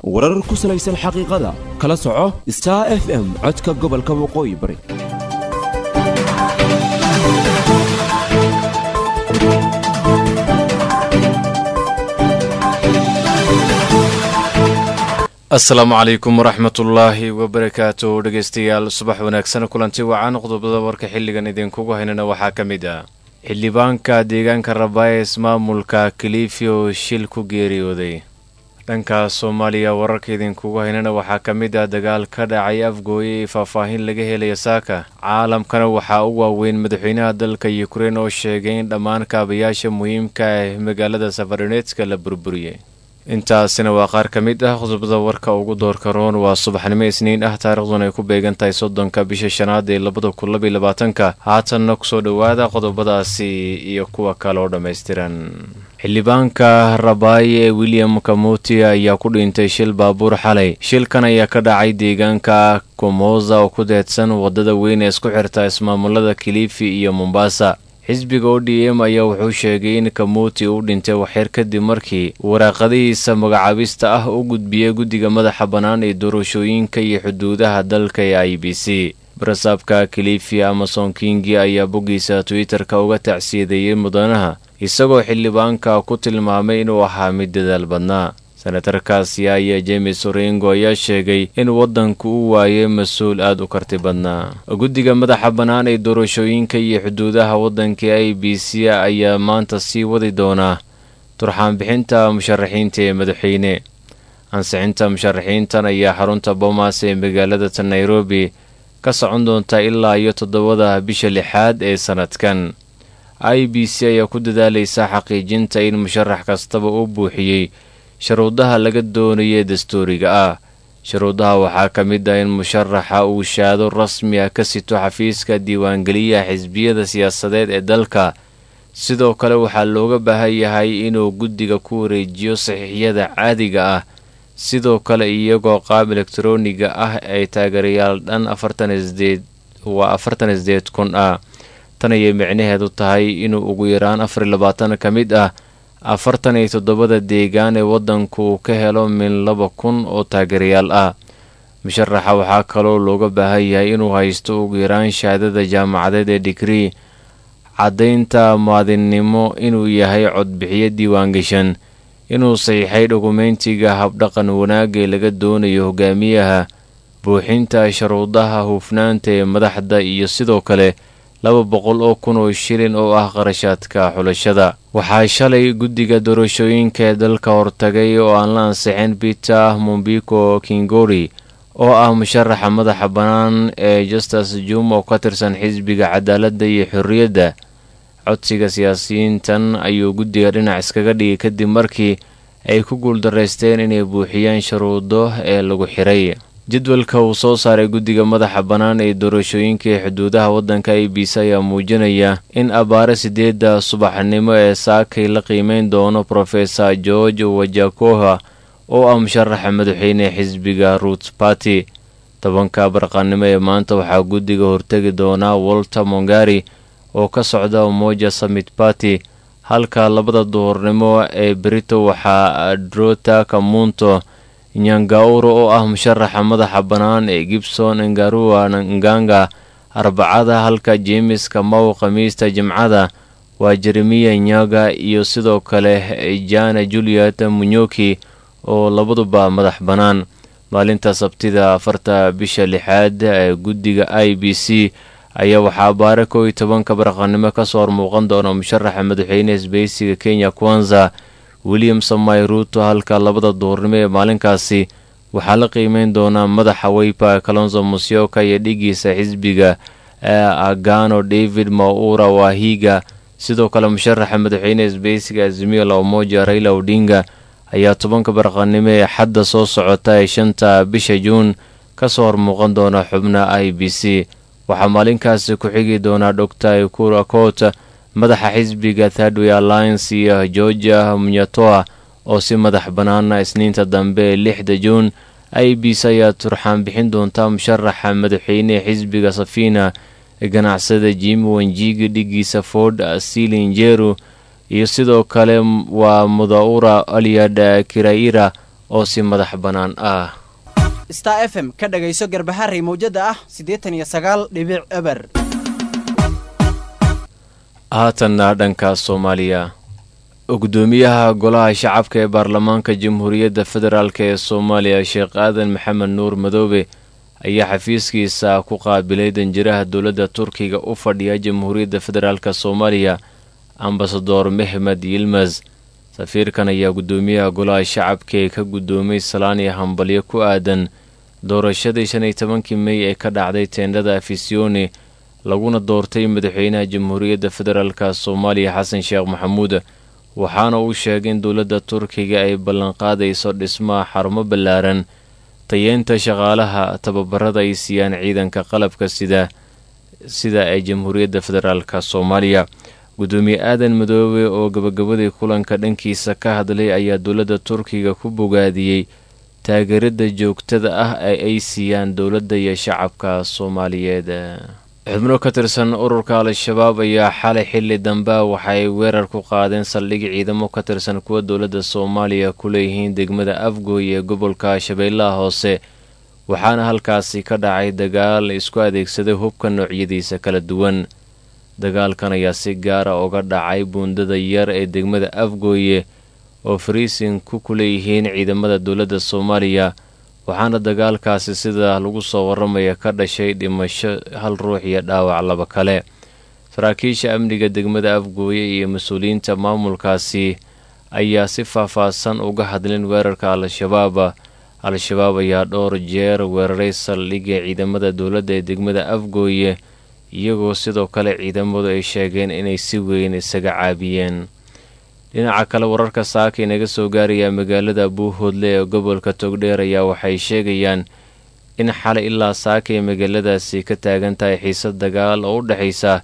warar ku salaysan xaqiiqada kala soco star f m codka gobolka waqooyi bari asalaamu calaykum waraxmatullaahi wabarakaatu dhegeystayaal subax wanaagsan kulanti wacan qodobada warka xilligan idinkugu haynana waxaa ka mid ah xildhibaanka deegaanka rabaayes maamulka kilifi oo shil ku geeriyooday dhanka soomaaliya wararka idinkugu haynana waxaa ka mid ah dagaal ka dhacay afgooye ee faahfaahin laga helaya saaka caalamkana waxaa u waaweyn madaxweynaha dalka yukrain oo sheegay in dhammaan kaabayaasha muhiimka ah magaalada safaroneedska la burburiyey intaasina waa qaar ka mid ah qodobada warka ugu doorka roon waa subaxnimo isniin ah taariikhduna ay ku beegan tahay soddonka bisha shanaad ee labada kun labaiy labaatanka haatanna kusoo dhowaada qodobadaasi iyo kuwa kale oo dhammaystiran xildhibaanka rabaaye ee william kamuti ayaa ku dhintay shil baabuur xalay shilkan ayaa ka dhacay deegaanka komoza oo ku deedsan waddada weyn ee isku xirta ismaamulada kilifi iyo mombasa xisbiga o d m ayaa wuxuu sheegay in kamuuti uu dhintay waxyar kadib markii waraaqadihiisa magacaabista ah u gudbiyey guddiga madaxa bannaan ee doorashooyinka iyo xuduudaha dalka ee i b c barasaabka kilifi amason kingi ayaa boggiisa twitter-ka uga tacsiyadeeyey mudanaha isagoo xildhibaanka ku tilmaamay inuu ahaa mid dadaal badnaa senatarkaasi ayaa james orengo ayaa sheegay in waddanku u waayay mas-uul aada u karti badnaa guddiga madaxa bannaan ee doorashooyinka iyo xuduudaha waddanka i b c ayaa maanta sii wadi doonaa turxaanbixinta musharaxiinta ee madaxweyne ansixinta musharaxiintan ayaa xarunta bomas ee magaalada ta nairobi ka socon doonta ilaa iyo toddobada bisha lixaad ee sannadkan i b c ayaa ku dadaalaysa xaqiijinta in musharax kastaba uu buuxiyey sharuudaha laga doonayay dastuuriga ah sharuudaha waxaa ka mid ah in musharaxa uu shaado rasmi ah ka sito xafiiska diiwaangeliyaha xisbiyada siyaasadeed ee dalka sidoo kale waxaa looga baahan yahay inuu guddiga ku wareejiyo saxiixyada caadiga ah sidoo kale iyagoo qaab elektroniga ah ay taageerayaal dhan waa afartan isdeed kun ah tan ayay micnaheedu tahay inuu ugu yaraan afar iyo labaatan ka mid ah afartan iyo toddobada deegaan ee waddanku uu ka helo min laba kun oo taageerayaal ah musharaxa waxaa kaloo looga baahan yahay inuu haysto ugu yaraan shahaadada jaamacadeed ee digrii caddaynta maadinnimo inuu yahay codbixiyo diiwaangashan inuu saxiixay dhukumentiga habdhaqan wanaag ee laga doonayo hogaamiyaha buuxinta sharuudaha hufnaanta ee madaxda iyo sidoo kale laba boqol oo kun oo shilin oo ah qarashaadka xulashada waxaa shalay guddiga doorashooyinka ee dalka hortagay oo aan la ansixin peter mombiko kingori oo ah musharaxa madaxa bannaan ee justus juma oo ka tirsan xisbiga cadaaladda iyo xorriyadda codsiga siyaasiyiintan ayuu guddiga dhinac iskaga dhigay kadib markii ay ku guuldaraysteen inay buuxiyaan shuruudo ee lagu xiray jadwalka uu soo saaray guddiga madaxa bannaan ee doorashooyinka ee xuduudaha waddanka i b c ayaa muujinaya in abaare sideedda subaxnimo ee saakay la qiimeyn doono profesor george wajakoha oo ah musharaxa madaxweyne xisbiga root party tobanka barqanimo ee maanta waxaa guddiga hortegi doonaa walter mongari oo ka socda umoja summit party halka labada duhurnimo ee berito waxaa drota kamunto nyangauro oo ah musharaxa madaxa bannaan ee gibson ngarua nganga arbacada halka jemes kamau khamiista jimcada waa jeremiya nyaga iyo sidoo kale jana juliet munyoki oo labaduba madax bannaan maalinta sabtida afarta bisha lixaad ee guddiga i b c ayaa waxaa baare kow iyo tobanka barqanimo kasoo hormuuqan doona musharaxa madaxweyne isbeysiga kenya kwanza william samay ruuto halka labada duhurnimo ee maalinkaasi waxaa la qiimeyn doonaa madaxa weypa kalonzo musyoka iyo dhigiisa xisbiga agano david maura wahiga sidoo kale musharaxa madaxweyne isbeysiga azimiyo la umoja raila odinga ayaa tobanka barqanimo ee xadda soo socota ee shanta bisha juun kasoo hormuuqan doona xubna i b c waxaa maalinkaasi ku xigi doonaa doctor ikura cot madaxa xisbiga thirdway alliance iyo georgia munyatoa oo si madax bannaana isniinta dambe ee lixda juun i b c ayaa turxaan bixin doontaa musharaxa madaxweyne xisbiga safina ganacsada jimi wanjigi dhigiisa ford silinjeru iyo sidoo kale waa mudaura aliad kiraira oo si madax bannaan ah star f m ka dhagayso garbaharey mawjada ah siddeetan iyo sagaal dhibic eber haatanna dhanka soomaaliya gudoomiyaha golaha shacabka ee baarlamaanka jamhuuriyadda federaalk ee soomaaliya sheekh aadan maxamed nuur madoobe ayaa xafiiskiisa ku qaabilay danjiraha dowladda turkiga u fadhiya jamhuuriyadda federaalk soomaaliya ambasador mehmed yilmas safiirkan ayaa gudoomiyaha golaha shacabka ee ka gudoomay salaan iyo hambalyo ku aadan doorashadii shan iyo tobankii mey ee ka dhacday teendhada afisione laguna doortay madaxweynaha jamhuuriyadda federaalk soomaaliya xasan sheekh maxamuud waxaana uu sheegay in dowladda turkiga ay ballanqaadayso dhismaha xarumo ballaaran tayeynta shaqaalaha tababarada ay siiyaan ciidanka qalabka sida sida ee jamhuuriyadda federaalk soomaaliya gudoomiye aadan madoobe oo gabagabadii kulanka dhankiisa ka hadlay ayaa dowladda turkiga ku bogaadiyey taageerada joogtada ah ee ay siiyaan dowladda iyo shacabka soomaaliyeed xubno ka tirsan ururka al-shabaab ayaa xalay xilli dambe waxay weerar ku qaadeen saldhig ciidamo ka tirsan kuwa dowladda soomaaliya ku leeyihiin degmada afgooy ee gobolka shabeellaha hoose waxaana halkaasi ka dhacay dagaal isku adeegsaday hubka noocyadiisa kala duwan dagaalkan ayaa si gaara uga dhacay buundada yar ee degmada afgooye oo fariisinku ku leeyihiin ciidamada dowladda soomaaliya waxaana dagaalkaasi sida lagu soo waramaya ka dhashay dhimasho hal ruux iyo dhaawac laba kale saraakiisha amniga degmada afgooye iyo mas-uuliyiinta maamulkaasi ayaa si faah-faahsan uga hadleen weerarka al-shabaab al-shabaab ayaa dhowr jeer weeraray saldhigga ciidamada dowladda ee degmada afgooye iyagoo sidoo kale ciidamadu ay sheegeen inay si weyn isaga caabiyeen dhinaca kale wararka saaka inaga soo gaaraya magaalada buuhoodle ee gobolka togdheer ayaa waxay sheegayaan in xalay ilaa saaka ay magaaladaasi ka taagan tahay xiisad dagaal oo u dhexaysa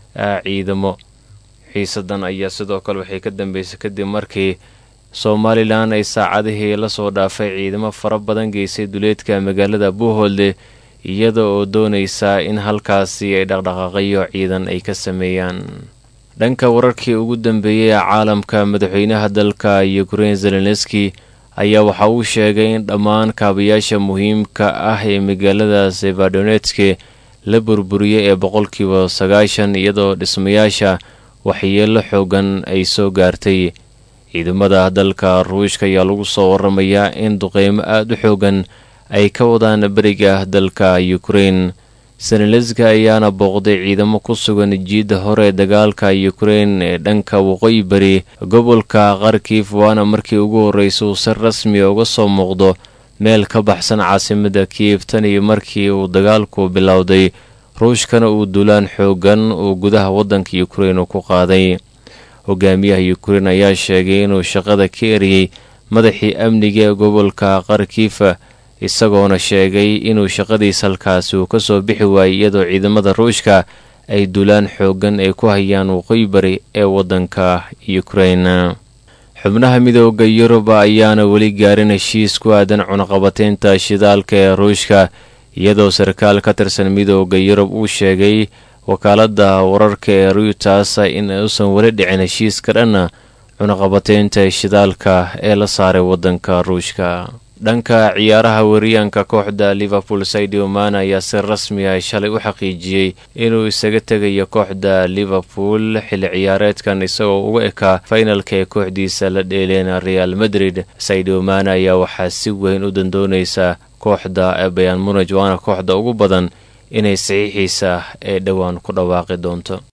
ciidamo xiisadan ayaa sidoo kale waxay ka dambeysay kadib markii somalilan ay saacadihii lasoo dhaafay ciidamo fara badan geysay duleedka magaalada buuhoodle iyada oo doonaysa in halkaasi ay dhaqdhaqaaqayo ciidan ay ka sameeyaan dhanka wararkii ugu dambeeyey ee caalamka madaxweynaha dalka ukrein zelenski ayaa waxa uu sheegay in dhammaan kaabayaasha muhiimka ah ee magaalada sevadonetske la burburiyey ee boqolkiiba sagaashan iyadoo dhismayaasha waxyeelo xoogan ay soo gaartay ciidamada dalka ruushka ayaa lagu soo waramayaa in duqeymo aada u xoogan ay ka wadaan beriga dalka ukrein seneleska ayaana booqday ciidamo ku sugan jiidda hore ee dagaalka ukrein ee dhanka waqooyi bari gobolka kharkif waana markii ugu horreysay uu si rasmi uga soo muuqdo meel ka baxsan caasimada kiyef tan iyo markii uu dagaalku bilowday ruushkana uu duulaan xoogan uu gudaha waddanka ukrein ku qaaday hogaamiyaha ukrein ayaa sheegay inuu shaqada ka eriyey madaxii amniga ee gobolka kharkifa isagoona sheegay inuu shaqadiis halkaasi uu kasoo bixi waayey iyadoo ciidamada ruushka ay duulaan xoogan ay ku hayaan waqooyi bari ee waddanka ukrein xubnaha midooda yuruba ayaana weli gaarin heshiis ku aadan cunaqabateynta shidaalka ee ruushka iyadoo sarkaal ka tirsan midooda yurub uu sheegay wakaaladda wararka ee reuters in uusan weli dhicin heshiiska dhanna cunaqabateynta shidaalka ee la saaray waddanka ruushka dhanka ciyaaraha wariyaanka kooxda liverpool sadio man ayaa si rasmi ah shalay u xaqiijiyey inuu isaga tegayo kooxda liverpool xilli ciyaareedkan isagoo uga ekaa fainalka ee kooxdiisa la dheeleen real madrid sadio man ayaa waxaa si weyn u dandoonaysa kooxda ee bayan munaj waana kooxda ugu badan inay saxiixiisa ee dhowaan ku dhawaaqi doonto